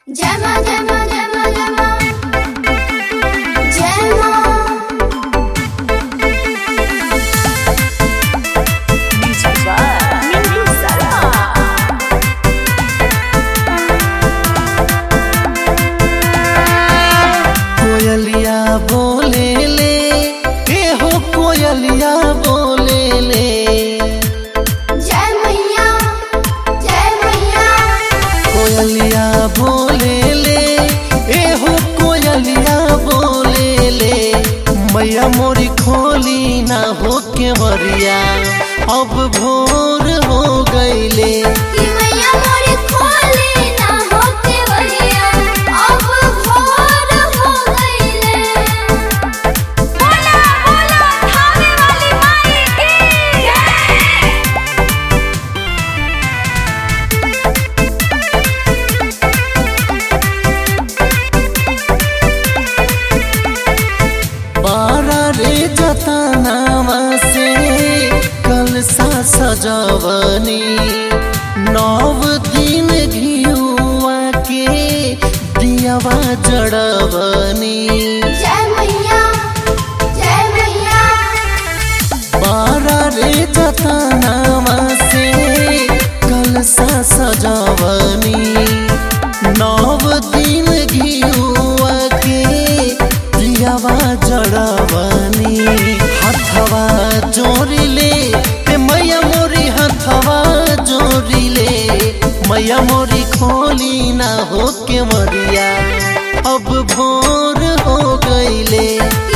जय मां जय मां जय मां जय मां जय मां कोयलिया बोले ले के हो कोयलिया बोले ले जय मैया जय मैया कोयलिया बोले ले ए हो कोयलिया बोले ले मैया मोरी खोली ना हो के मरिया अब भोर हो गईले कि मैया मोरी खोली ना होके वहिया अब भोर हो गईले बोला बोला थाने वाली माई की जय बारा रे जतनावा से कल सा सजवनी नव दिन घियुआ के दियावा जड़वनी जय मैया जय मैया बारा रे जतनावा से कल सा सजवनी नव दिन घियुआ के दियावा जड़वनी हथवा जोड़िले ए मैया मोरी हथवा जोड़िले मैया मोरी खोली ना हो के मरिया अब भोर हो गईले